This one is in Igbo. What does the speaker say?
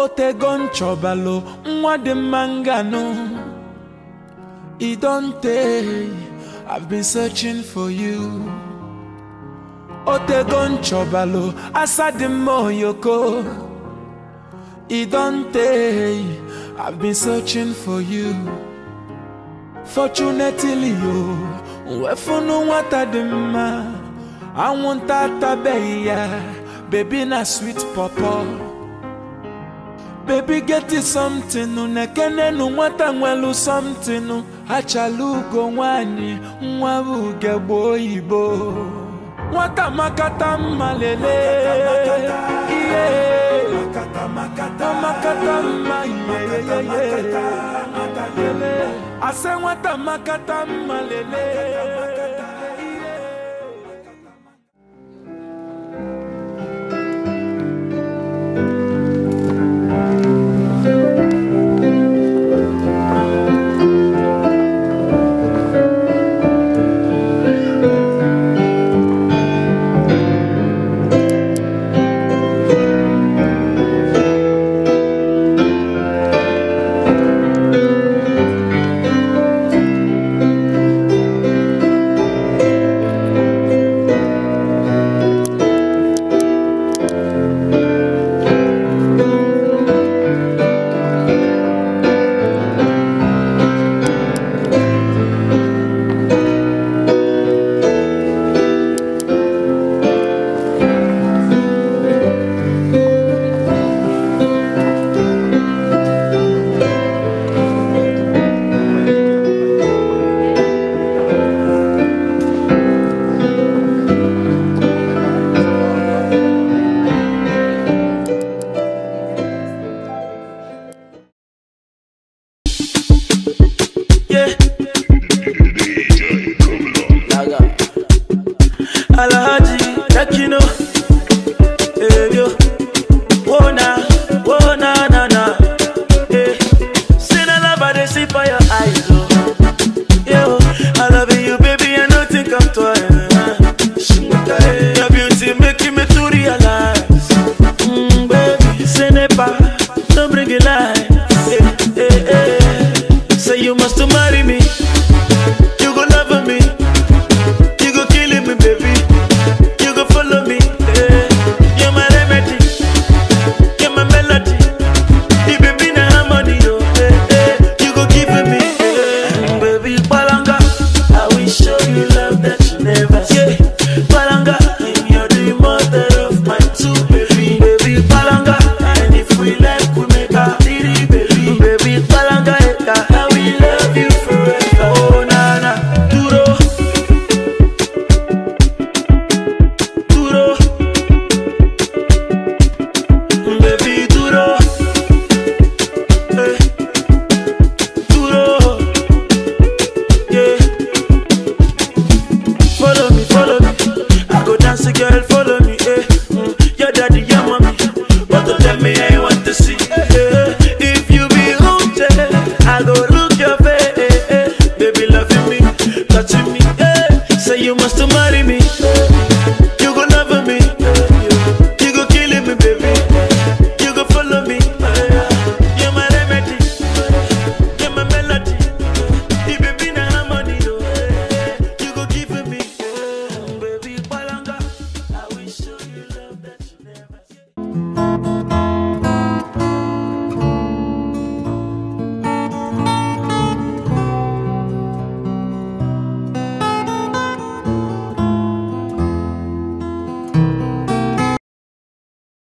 otego nchọbalụ nwa dị mma nganụ e don tey i've been searching for you otego nchọbalụ asa dị mma oyoko e don tey i've been searching for you fortunately o wefunu nwata dị mma anwụnta atabeghị ya bebi na sweet pọpọ baby get it something nekenenu nwata nwelu something achala ugo nwanyị nwa bụ ugegbe oyibo nwata makata mma lele ihe makata mma ihe ase nwata makata mma lele Alhaji